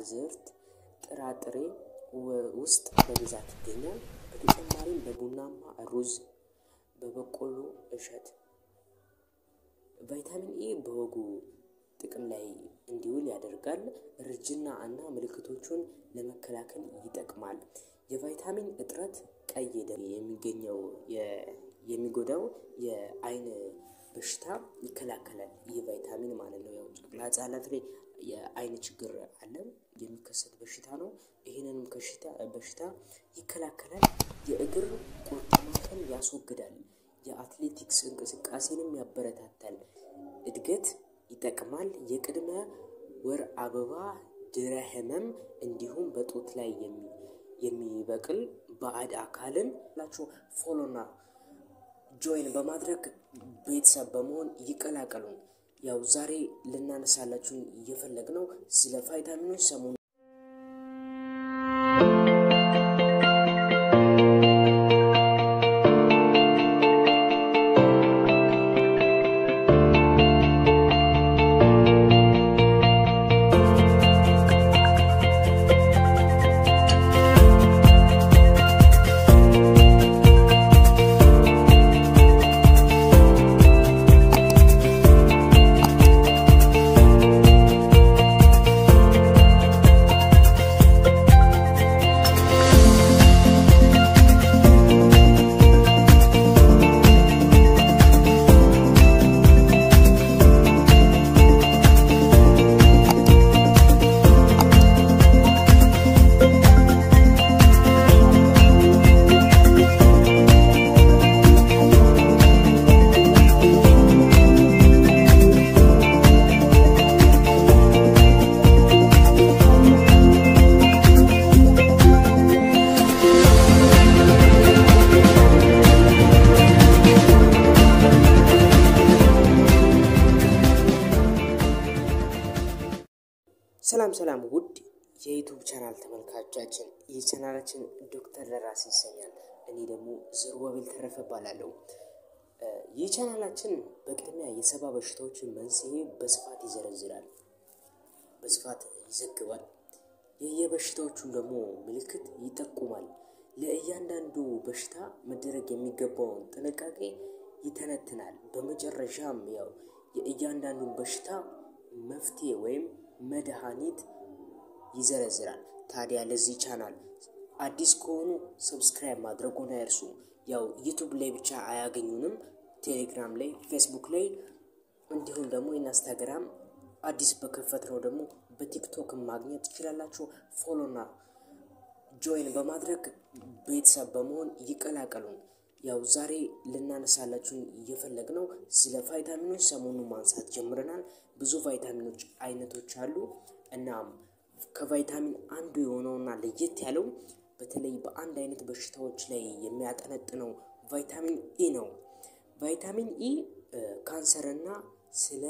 ዝርት ጥራጥሬ ውስጥ በብዛት ይገኛል። በተጨማሪም በቡናማ ሩዝ፣ በበቆሎ እሸት ቫይታሚን ኤ በወጉ ጥቅም ላይ እንዲውል ያደርጋል። እርጅና እና ምልክቶቹን ለመከላከል ይጠቅማል። የቫይታሚን እጥረት ቀይ ደም የሚገኘው የሚጎዳው የአይን በሽታ ይከላከላል። ይህ ቫይታሚን ማለት ነው። ያው ጨቅላ ህጻናት ላይ የአይን ችግር አለ የሚከሰት በሽታ ነው። ይህንንም ከሽታ በሽታ ይከላከላል። የእግር ቁርጥማትን ያስወግዳል። የአትሌቲክስ እንቅስቃሴንም ያበረታታል። እድገት ይጠቅማል። የቅድመ ወር አበባ ድረ ህመም እንዲሁም በጡት ላይ የሚበቅል ባዕድ አካልን ላችሁ ፎሎና ጆይን በማድረግ ቤተሰብ በመሆን ይቀላቀሉን። ያው ዛሬ ልናነሳላችሁ እየፈለግነው ስለ ቫይታሚኖች ሰሞኑ ሰላም ሰላም ውድ የዩቱብ ቻናል ተመልካቾቻችን፣ ይህ ቻናላችን ዶክተር ደራሲ ይሰኛል። እኔ ደግሞ ዘሩባቤል ተረፈ እባላለሁ። ይህ ቻናላችን በቅድሚያ የሰባ በሽታዎችን መንስኤ በስፋት ይዘረዝራል፣ በስፋት ይዘግባል። የየበሽታዎቹን ደግሞ ምልክት ይጠቁማል። ለእያንዳንዱ በሽታ መደረግ የሚገባውን ጥንቃቄ ይተነትናል። በመጨረሻም ያው የእያንዳንዱን በሽታ መፍትሄ ወይም መድኃኒት ይዘረዝራል። ታዲያ ለዚህ ቻናል አዲስ ከሆኑ ሰብስክራይብ ማድረጉን አይርሱ። ያው ዩቱብ ላይ ብቻ አያገኙንም፣ ቴሌግራም ላይ፣ ፌስቡክ ላይ እንዲሁም ደግሞ ኢንስታግራም አዲስ በከፈት ነው ደግሞ በቲክቶክ ማግኘት ትችላላችሁ። ፎሎና ጆይን በማድረግ ቤተሰብ በመሆን ይቀላቀሉን። ያው ዛሬ ልናነሳላችሁ እየፈለግነው ስለ ቫይታሚኖች ሰሞኑን ማንሳት ጀምረናል። ብዙ ቫይታሚኖች አይነቶች አሉ። እናም ከቫይታሚን አንዱ የሆነውና ለየት ያለው በተለይ በአንድ አይነት በሽታዎች ላይ የሚያጠነጥነው ቫይታሚን ኢ ነው። ቫይታሚን ኢ ካንሰርና ስለ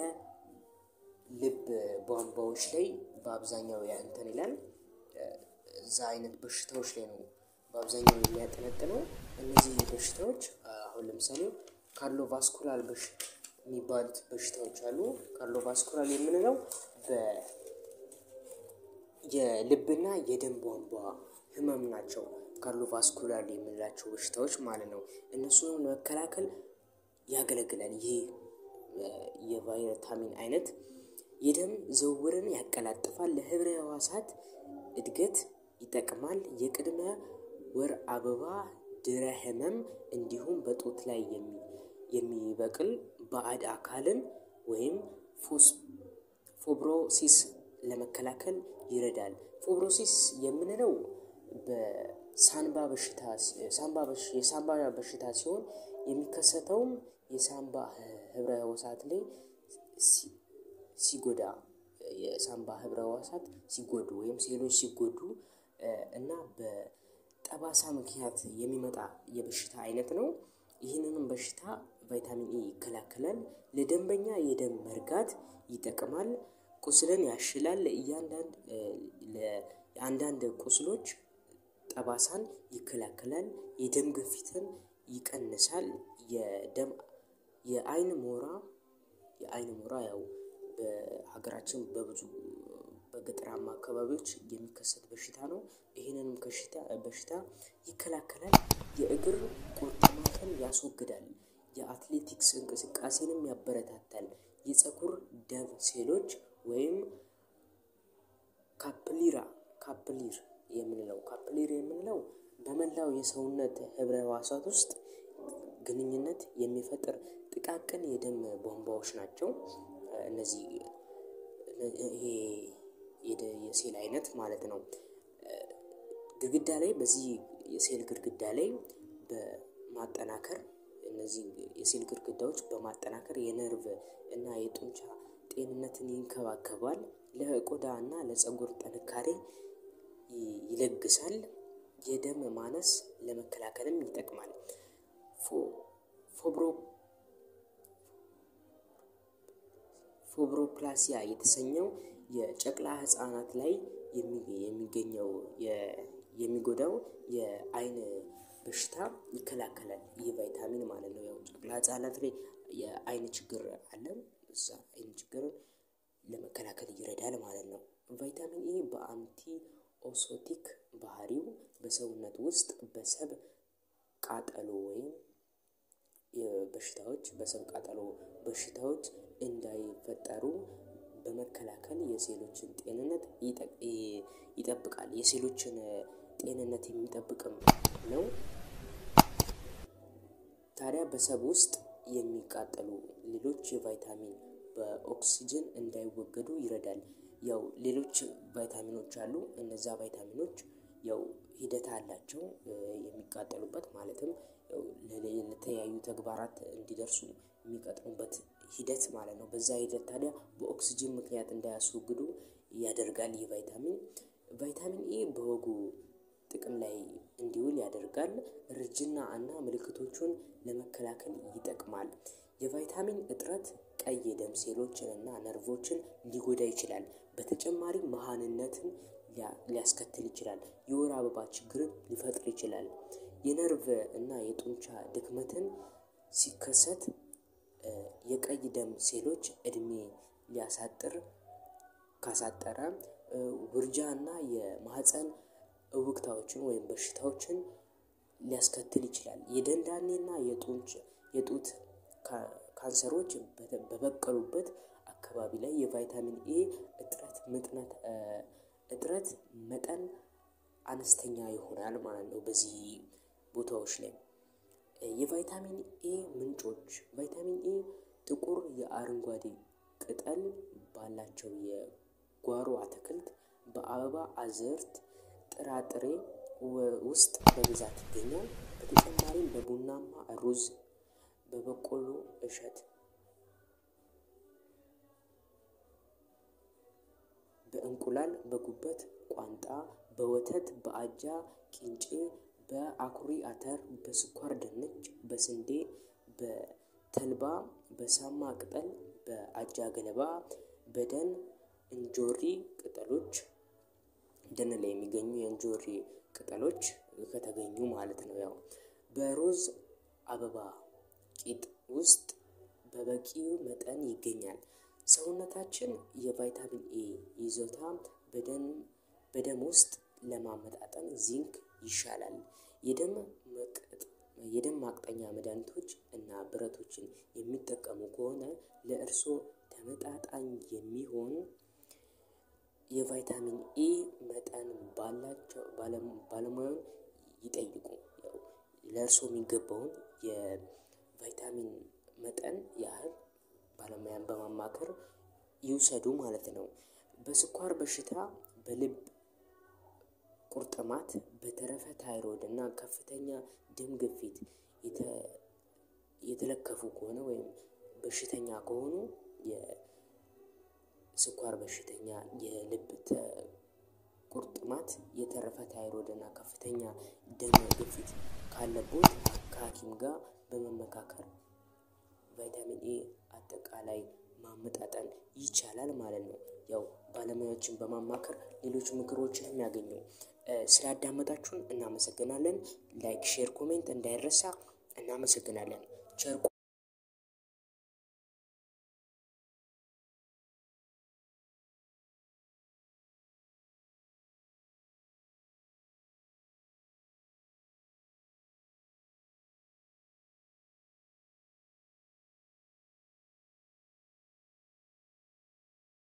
ልብ ቧንቧዎች ላይ በአብዛኛው እንትን ይላል። እዛ አይነት በሽታዎች ላይ ነው በአብዛኛው የሚያጠነጥነው። እነዚህ በሽታዎች አሁን ለምሳሌ ካርዲዮቫስኩላር በሽ የሚባሉት በሽታዎች አሉ። ካርዲዮቫስኩላር የምንለው የልብና የደም ቧንቧ ህመም ናቸው። ካርዲዮቫስኩላር የምንላቸው በሽታዎች ማለት ነው። እነሱንም ለመከላከል ያገለግላል። ይህ የቫይታሚን አይነት የደም ዝውውርን ያቀላጥፋል። ለህብረ ህዋሳት እድገት ይጠቅማል። የቅድመ ወር አበባ ድረ ህመም እንዲሁም በጡት ላይ የሚበቅል ባዕድ አካልን ወይም ፎብሮሲስ ለመከላከል ይረዳል። ፎብሮሲስ የምንለው በሳንባ በሽታ የሳንባ በሽታ ሲሆን የሚከሰተውም የሳንባ ህብረ ህዋሳት ላይ ሲጎዳ የሳንባ ህብረ ህዋሳት ሲጎዱ ወይም ሴሎች ሲጎዱ እና በጠባሳ ምክንያት የሚመጣ የበሽታ አይነት ነው። ይህንንም በሽታ ቫይታሚን ኢ ይከላከላል። ለደንበኛ የደም መርጋት ይጠቅማል። ቁስልን ያሽላል። እያንዳንድ ለአንዳንድ ቁስሎች ጠባሳን ይከላከላል። የደም ግፊትን ይቀንሳል። የደም የአይን ሞራ የአይን ሞራ ያው በሀገራችን በብዙ በገጠራማ አካባቢዎች የሚከሰት በሽታ ነው። ይህንንም በሽታ ይከላከላል። የእግር ቁርጥማትን ያስወግዳል። የአትሌቲክስ እንቅስቃሴንም ያበረታታል። የፀጉር ደም ሴሎች ወይም ካፕሊራ ካፕሊር የምንለው ካፕሊር የምንለው በመላው የሰውነት ህብረ ህዋሳት ውስጥ ግንኙነት የሚፈጥር ጥቃቅን የደም ቧንቧዎች ናቸው። እነዚህ ይሄ የሴል አይነት ማለት ነው። ግድግዳ ላይ በዚህ የሴል ግድግዳ ላይ በማጠናከር እነዚህ የሴል ግድግዳዎች በማጠናከር የነርቭ እና የጡንቻ ጤንነትን ይንከባከባል። ለቆዳ እና ለፀጉር ጥንካሬ ይለግሳል። የደም ማነስ ለመከላከልም ይጠቅማል። ፎብሮ ፎብሮፕላሲያ የተሰኘው የጨቅላ ህፃናት ላይ የሚገኘው የሚጎዳው የአይን በሽታ ይከላከላል ይህ ቫይታሚን ማለት ነው። ያው ጨቅላ ህፃናት ላይ የአይን ችግር አለ እዛ አይን ችግርን ለመከላከል ይረዳል ማለት ነው። ቫይታሚን ኤ በአንቲ ኦሶቲክ ባህሪው በሰውነት ውስጥ በሰብ ቃጠሎ ወይም የበሽታዎች በሰብ ቃጠሎ በሽታዎች እንዳይፈጠሩ በመከላከል የሴሎችን ጤንነት ይጠብቃል የሴሎችን ጤንነት የሚጠብቅም ነው። ታዲያ በሰብ ውስጥ የሚቃጠሉ ሌሎች የቫይታሚን በኦክስጅን እንዳይወገዱ ይረዳል። ያው ሌሎች ቫይታሚኖች አሉ እነዛ ቫይታሚኖች ያው ሂደት አላቸው የሚቃጠሉበት ማለትም ለተለያዩ ተግባራት እንዲደርሱ የሚቀጥኑበት ሂደት ማለት ነው። በዛ ሂደት ታዲያ በኦክስጅን ምክንያት እንዳያስወግዱ ያደርጋል። ይህ ቫይታሚን ቫይታሚን ኤ በወጉ ጥቅም ላይ እንዲውል ያደርጋል እርጅና እና ምልክቶቹን ለመከላከል ይጠቅማል። የቫይታሚን እጥረት ቀይ የደም ሴሎችን እና ነርቮችን ሊጎዳ ይችላል። በተጨማሪም መሃንነትን ሊያስከትል ይችላል የወር አበባ ችግርን ሊፈጥር ይችላል። የነርቭ እና የጡንቻ ድክመትን ሲከሰት የቀይ ደም ሴሎች እድሜ ሊያሳጥር ካሳጠረ ውርጃ እና የማህፀን እውቅታዎችን ወይም በሽታዎችን ሊያስከትል ይችላል። የደንዳኔ እና የጡንች የጡት ካንሰሮች በበቀሉበት አካባቢ ላይ የቫይታሚን ኤ እጥረት ምጥነት እጥረት መጠን አነስተኛ ይሆናል ማለት ነው። በዚህ ቦታዎች ላይ የቫይታሚን ኤ ምንጮች ቫይታሚን ኤ ጥቁር የአረንጓዴ ቅጠል ባላቸው የጓሮ አትክልት በአበባ አዝርት ጥራጥሬ ውስጥ በብዛት ይገኛል። በተጨማሪም በቡናማ ሩዝ በበቆሎ እሸት በእንቁላል በጉበት ቋንጣ በወተት በአጃ ቂንጬ በአኩሪ አተር በስኳር ድንች በስንዴ በተልባ በሳማ ቅጠል በአጃ ገለባ በደን እንጆሪ ቅጠሎች ደን ላይ የሚገኙ የእንጆሪ ቅጠሎች ከተገኙ ማለት ነው። ያው በሮዝ አበባ ቂጥ ውስጥ በበቂው መጠን ይገኛል። ሰውነታችን የቫይታሚን ኤ ይዞታ በደም በደም ውስጥ ለማመጣጠን ዚንክ ይሻላል። የደም የደም ማቅጠኛ መድኃኒቶች እና ብረቶችን የሚጠቀሙ ከሆነ ለእርስዎ ተመጣጣኝ የሚሆን የቫይታሚን ኤ መጠን ባላቸው ባለሙያውን ይጠይቁ ያው ለእርስዎ የሚገባውን የቫይታሚን መጠን ያህል ባለሙያን በማማከር ይውሰዱ ማለት ነው። በስኳር በሽታ በልብ ቁርጥማት በተረፈ ታይሮድ እና ከፍተኛ ደም ግፊት የተለከፉ ከሆነ ወይም በሽተኛ ከሆኑ የስኳር በሽተኛ የልብ ቁርጥማት የተረፈ ታይሮድ እና ከፍተኛ ደም ግፊት ካለቦት ከሀኪም ጋር በመመካከር ቫይታሚን ኤ አጠቃላይ ማመጣጠን ይቻላል ማለት ነው። ያው ባለሙያዎችን በማማከር ሌሎች ምክሮችንም ያገኙ ስላዳመጣችሁን እናመሰግናለን ላይክ ሼር ኮሜንት እንዳይረሳ እናመሰግናለን። ቸር